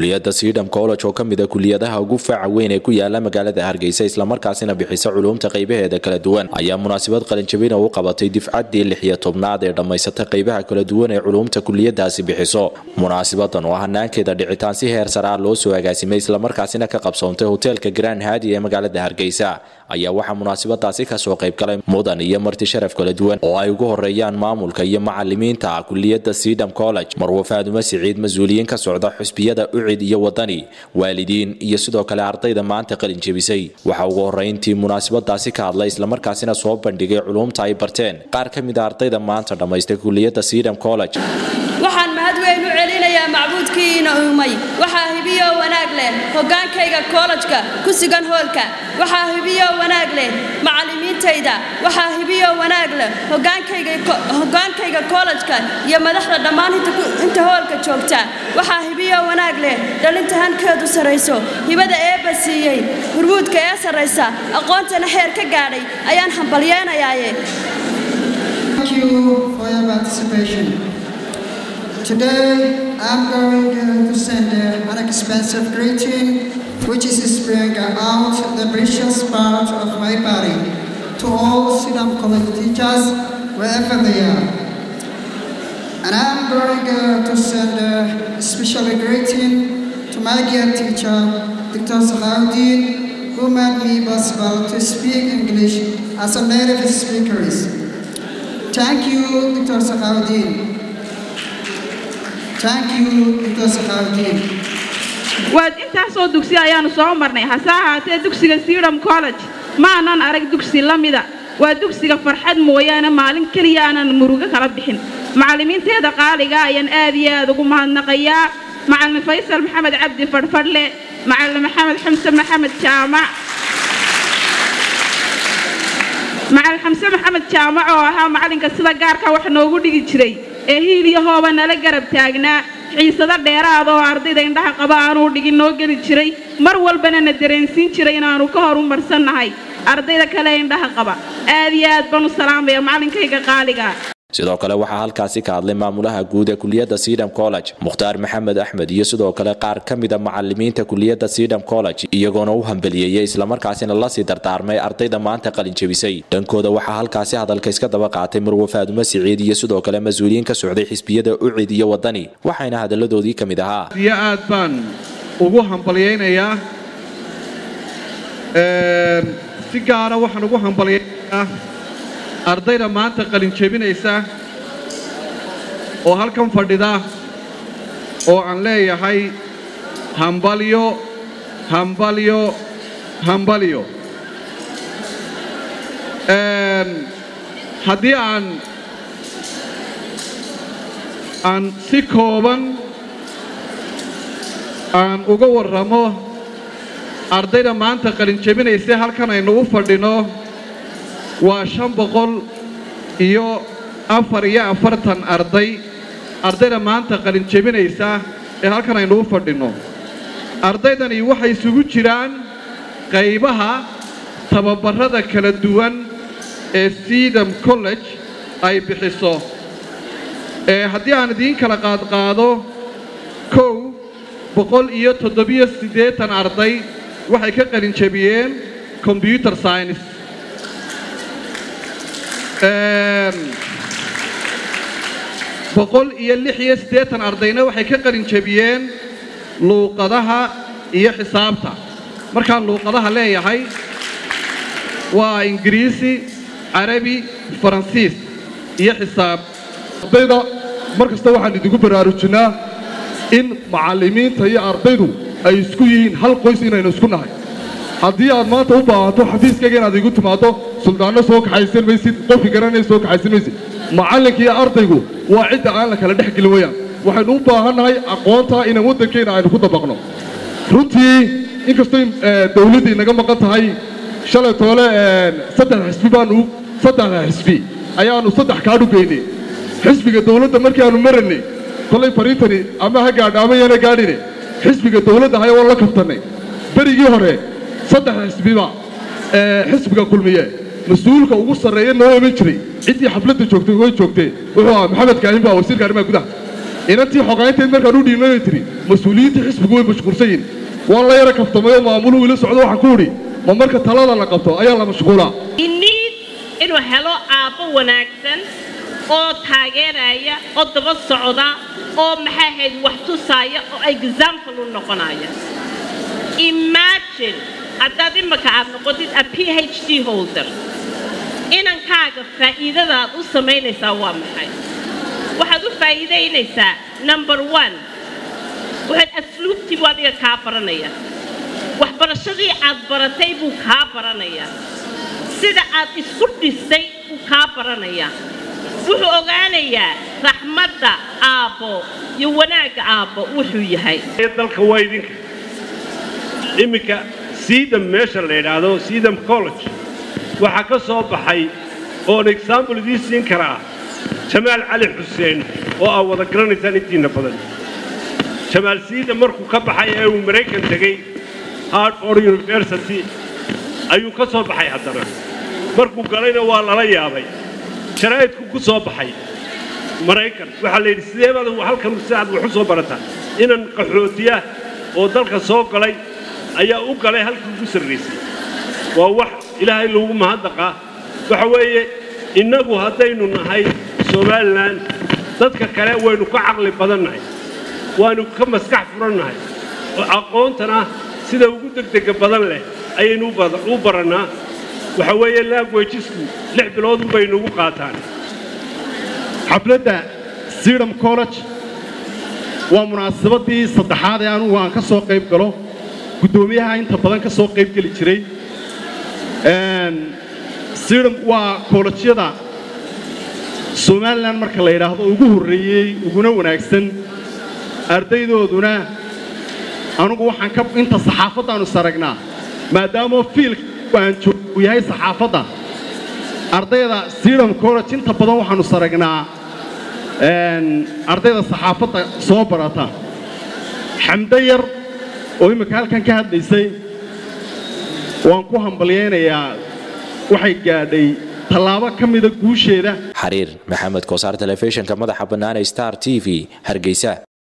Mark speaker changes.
Speaker 1: kuliyadda siidham college oo ka mid a kuliyadaha ugu faaca weyn ee ku yaala magaalada hargeysa islamarkaasina bixisa culuumta qaybaheeda kala duwan ayaa munaasabad qalinjabina u qabatay difcaddii lix iyo tobnaad ee dhammaysata qaybaha kala duwan ee culuumta kuliyadaasi bixiso munaasabadan oo hanaankeeda dhicitaan si heer sare ah loo soo agaasimay islamarkaasina ka qabsoontay hoteelka grand hadi ee magaalada hargeysa ayaa waxaa munaasabadaasi kasoo qaybgalay mudan iyo marti sharaf kala duwan oo ay ugu horeeyaan maamulka iyo macalimiinta kuliyadda siidham college marwo faadumo siciid mas-uuliyiin ka socda xusbiyada ucid iyo wadani waalidiin iyo sidoo kale ardayda maanta qalin jebisay waxaa ugu horeyntii munaasabadaasi ka hadlay islamarkaasina soo bandhigay culuumta ay barteen qaar ka mid a ardayda maanta dhammaystay kuliyadda siidham college
Speaker 2: waxaan mahad weyn u celinayaa macbuudkiina uumay waxaa hibiyo wanaag leh hogaankayga koolajka ku sugan hoolka waxaa hibiyo wanaag leh macallimiintayda waxaa hibiyo wanaag leh hogaankayga koolajka iyo madaxda dhammaan inta hoolka joogta waxaa hibiyo wanaag leh dhalinta hankeedu sarrayso hibada eebba siiyey hurmuudka ee sarraysa aqoontana heer ka gaadhay ayaan hambalyeenayaaye
Speaker 3: Today, I'm going to send an expensive greeting, which is spilling out the precious part of my body to all Siddham College teachers, wherever they are. And I'm going to send a special greeting to my dear teacher, Dr. Salahuddin, who made me possible to speak English as a native speaker. Thank you, Dr. Salahuddin.
Speaker 4: waad intaasoo dugsi ayaannu soo marnay hase ahaatee dugsiga siidham college ma aanan arag dugsi la mida waa dugsiga farxad mooyaane maalin keliya aanan murugo kala bixin macallimiinteeda qaaliga ayaan aad iyo aad ugu mahadnaqayaa macallin faysal maxamed cabdi fadhfadhle macallin maxamed xamse maxamed jaamac macallin xamse maxamed jaamac oo ahaa macallinka sida gaarka wax noogu dhigi jiray ee hiil iyo hooba nala garab taagnaa xiisado dheeraada oo ardayda indhaha qaba aanuu dhigin noo geli jiray mar walbana na dareensiin jiray inaannu ka hor u marsannahay ardayda kale ee indhaha qaba aad iyo aad baan u salaamaya macallinkayga qaaliga
Speaker 1: sidoo kale waxaa halkaasi ka hadlay maamulaha guud ee kuliyadda siidham college mukhtaar maxamed axmed iyo sidoo kale qaar ka mid a macalimiinta kuliyadda siidham college iyagoona u hambeliyeeyey islamarkaasina lasii dardaarmay ardayda maanta qalin jebisay dhankooda waxaa halkaasi hadalka iska daba qaatay marwo faadumo siciid iyo sidoo kale mas-uuliyiin ka socday xisbiyada ucid iyo wadani waxayna hadalladoodii ka mid ahaa
Speaker 5: iyo aad baan ugu hambalyaynayaa si gaara waxaan ugu hambalyaynayaa ardayda maanta qalin jebinaysa oo halkan fadhida oo aan leeyahay hambalyo hambalyo hambalyo haddii aan aan si kooban aan uga warramo ardayda maanta qalin jebinaysa halkan aynu u fadhino waa shan boqol iyo afar iyo afartan arday ardayda maanta qalin jebinaysa ee halkan aynu u fadhinno ardaydani waxay isugu jiraan qaybaha tababarrada kala duwan ee siidam college ay bixiso ee haddii aan idiin kala qaadqaado kow boqol iyo toddobiyo siddeetan arday waxay ka qalin jebiyeen combyuter science boqol iyo lix iyo siddeetan ardayna waxay ka qalin jebiyeen luuqadaha iyo xisaabta markaan luuqadaha leeyahay waa ingiriisi carabi faransiis iyo xisaab
Speaker 6: ardayda mar kasta waxaan idinku baraarujinnaa in macallimiinta iyo ardaydu ay isku yihiin hal qoys inaynu isku nahay haddii aad maanta u baahanto xafiiskayga inaad igu timaaddo suldaanno soo kaxaysan maysid qofki garanaya soo kaxaysan maysid macallinka iyo ardaygu waa cidda aan la kala dhex gelin wayaan waxaynu u baahannahay aqoontaa inaan waddankeenna aynu ku dabaqno runtii inkastoo dawladda inaga maqan tahay shalay toole saddex xisbi baanu saddexda xisbi ayaannu saddex kaadhu geynay xisbiga dawladda markii aanu marannay kolay fariintani ama ha gaadha ama yana gaadhine xisbiga dawladda haya waan la kabtannay berigii hore saddexda xisbiba xisbiga kulmiye mas-uulka ugu sarreeya noo iman jiray ciddii xafladda joogtay way joogtee wuxuu ahaa maxamed kaahin baa wasiirka arrimaha gudaha inantii xogayntayd markaan u dhiimanay tiri mas-uuliyiintii xisbigu way mashquulsan yihin waan la yara kaftamay oo maamuluhu ila socdo waxaan ku idhi ma marka talada la qabto ayaa la mashquulaa
Speaker 7: iniid inuu helo aabbo wanaagsan oo taageeraya oo daba socda oo maxay ahayd wax tusaaya oo example u noqonaya imagine haddaad imaka aad noqotid a p h d holder inankaaga faa'iidada aad u samaynaysaa waa maxay waxaad u faa'iidaynaysaa number one waxaad asluubtii buu adiga kaa baranaya waxbarashadii aad baratay buu kaa baranayaa sida aad isku dhistay buu kaa baranayaa wuxuu ogaanayaa raxmadda aabbo iyo wanaagga aabbo wuxuu yahay
Speaker 8: dalka waa idinka iminka siidam meesha la yidhaahdo siidam college waxaa ka soo baxay oon example idiin siin kara ah jamaal cali xuseen oo aa wada garanaysaan intiinna badan jamaal siidam markuu ka baxay ee uu maraykan tegey hartford university ayuu ka soo baxay haddana markuu galayna waa lala yaabay sharaa'idku ku soo baxay maraykan waxaa la yidhi sidee baad halkan si aad wax u soo barataa inan qaxootiya oo dalka soo galay ayaa u galay halkii ugu sarraysay waa wax ilaahay lagu mahadnaqaa waxa weeye innagu haddaynu nahay somalilan dadka kale waynu ka caqli badannahay waanu ka maskax furannahay oo aqoontana sida ugu degdega badan leh ayaynu u barannaa waxa weeye languagesku lix bilood unbay nagu qaataan
Speaker 9: xafladda sidham college waa munaasabadii saddexaad ee anugu aan ka soo qayb galo guddoomiyaha inta badan ka soo qayb geli jiray sidham waa koolajyada somalilan marka la yidhaahdo ugu horreeyey uguna wanaagsan ardaydooduna anugu waxaan ka inta saxaafaddaannu saragnaa maadaamoo fiilka aan joogu yahay saxaafadda ardayda sidham college inta badan waxaannu saragnaa ardayda saxaafadda soo barata xamdo yar oo imminka halkan ka hadlaysay waan ku hambalyaynayaa waxay gaadhay tallaabo ka mida guusheeda
Speaker 1: xariir maxamed koosaar telefishinka madaxa bannaan ee star t v hargeysa